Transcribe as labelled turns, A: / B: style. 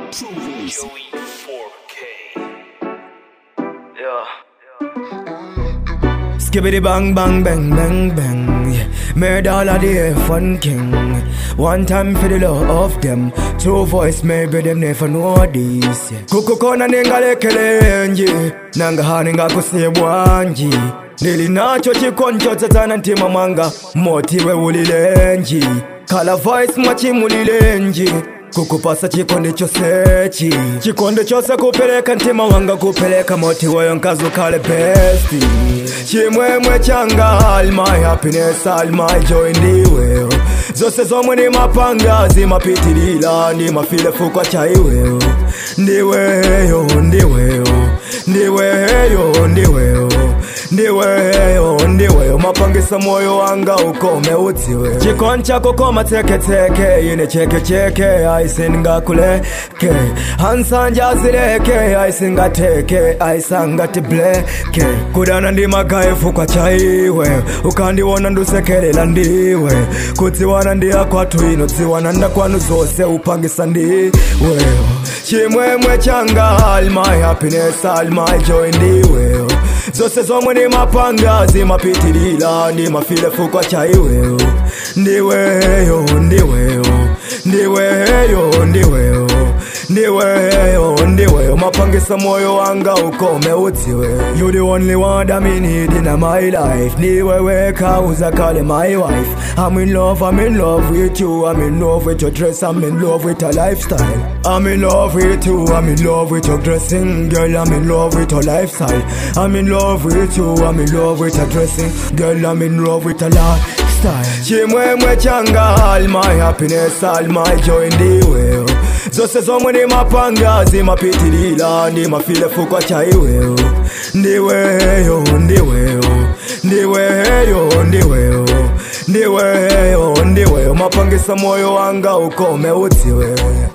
A: Joey 4K. Yeah.
B: Skibbity bang bang bang bang bang yeah. Murder all of the fun king One time for the love of them Two voice maybe them never know this yeah. Kukukona ningalekelenji Nanga hani ngakusebwanji Nili nacho chikoncho tsatana ntima mwanga Motiwe ulilenji Kala voice mwachimulilenji kukupasa chikonde chosechi chikonde chose kupeleka ntima wanga kupeleka moti weyo nkazu kale besti chimwemwe changa all my happiness all my joy ndiweyo zose zomwe ni mapanga zimapitilila ndi mafile fukwa chaiweyo ndiweyo ndiweyo ndiweyo ndiweyo ndiweyo ndiweyo mapangisa moyo wanga ukome udziwe chikon chako koma teketeke ine chekecheke aisingakuleke hansanja zileke aisingateke aisangati bleke kudana ndi magaefu kwa chaiwe ukandiwona ndusekelela ndiwe kudziwana ndi akwatu ino dziwana ndakwanu zose upangisa ndiweyo chimwemwe changa all my happiness all my joy ndiweyo zose zomwe ni mapanga zimapitilila ndi mafile fukwa chaiweyo ndiweyo ndiweyo ndiweyo ndiweyo ndiweyo ndiweyo mapangisa moyo wanga ukome udziwe you the only one that me need in my life ndiwewe kauza kale my wife I'm in love I'm in love with you I'm in love with your dress I'm in love with your lifestyle I'm in love with you I'm in love with your dressing girl I'm in love with your lifestyle I'm in love with you I'm in love with your dressing girl I'm in love with your lifestyle chimwemwe changa all my happiness all my joy ndiweyo zose zomwe ni mapanga zimapitilila ndi mafile fukwa chaiweyo ndiweyo ndiweyo ndiweyo ndiweyo ndiweyo ndiweyo mapangisa moyo wanga ukome udziwe